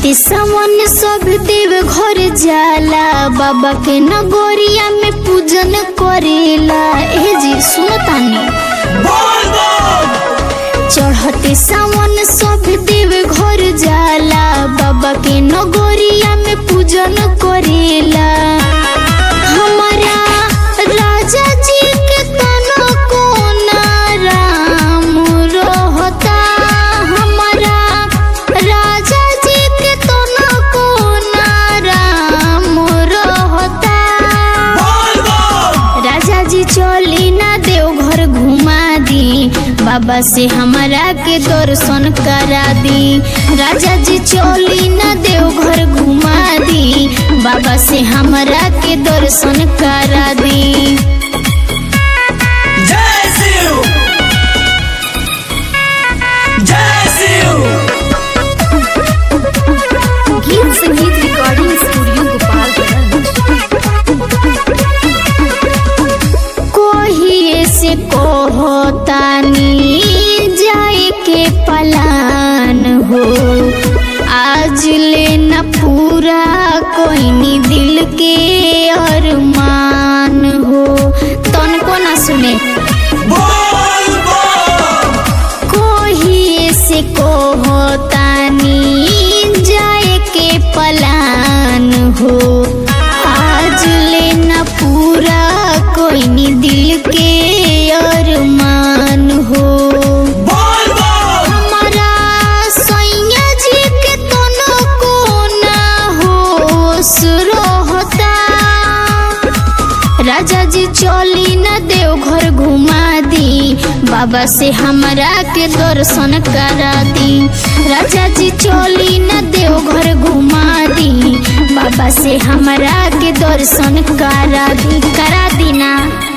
चढ़ते सावन सब देव घर जाला बाबा के नगोरिया में पूजन करेला ए जी सुनो तानी चढ़ते सावन सब देव घर जाला बाबा के नगोरिया में पूजन करेला हमारा राजा जी के तनो कोना राम रहता हमारा राजा जी के तनो कोना राम रहता राजा जी चली ना देव घर घुमा दी बाबा से हमारा के दर्शन करा दी राजा जी चली ना देव घर घुमा दी बाबा से हमारा के दर्शन करा दी जय शिव जय शिव गीत संगीत रिकॉर्डिंग स्टूडियो गोपालगंज कोहिए से कहतानी जाए के पलान हो आज ले न पूरा कोई नी दिल के अरमान हो तन को ना सुने बोल बोल कोहिए से कहतानी जाए के पलान हो आज ले न पूरा कोई नी दिल के अरमान हो बोल बोल हमारा सैया जी के तनो को ना होश रहता राजा जी चली न देव घर घुमा दी बाबा से हमारा के दर्शन करा दी राजा जी चली न देव घर घुमा दी बाबा से हमारा के दर्शन करा दी करा दी ना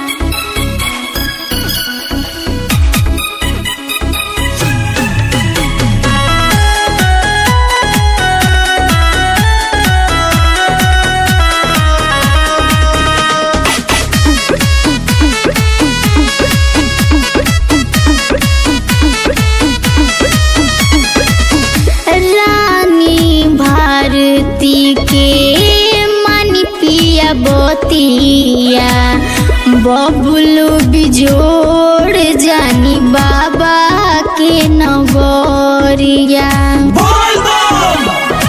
रानी भारती के मानी पिया बतिया बबलू बिजोड़ जानी बाबा के नगरिया बोल बोल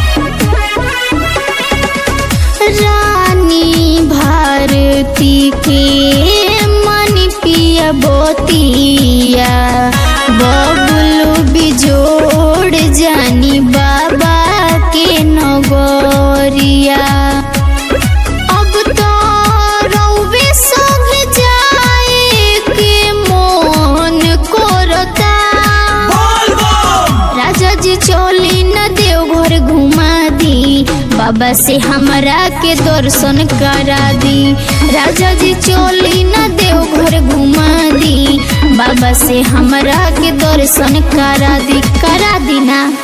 रानी भारती के मन पिया बोतिया बबलू बिजोड़ जानी बाबा के नगरिया अब तो रउवे संग जाए के मन करता बोल बोल राजा जी चली न देव घर घुमा दी बाबा से हमारा के दर्शन करा दी राजा जी चली न देव घर घुमा दी बाबा से हमारा के दर्शन करा दी करा दी ना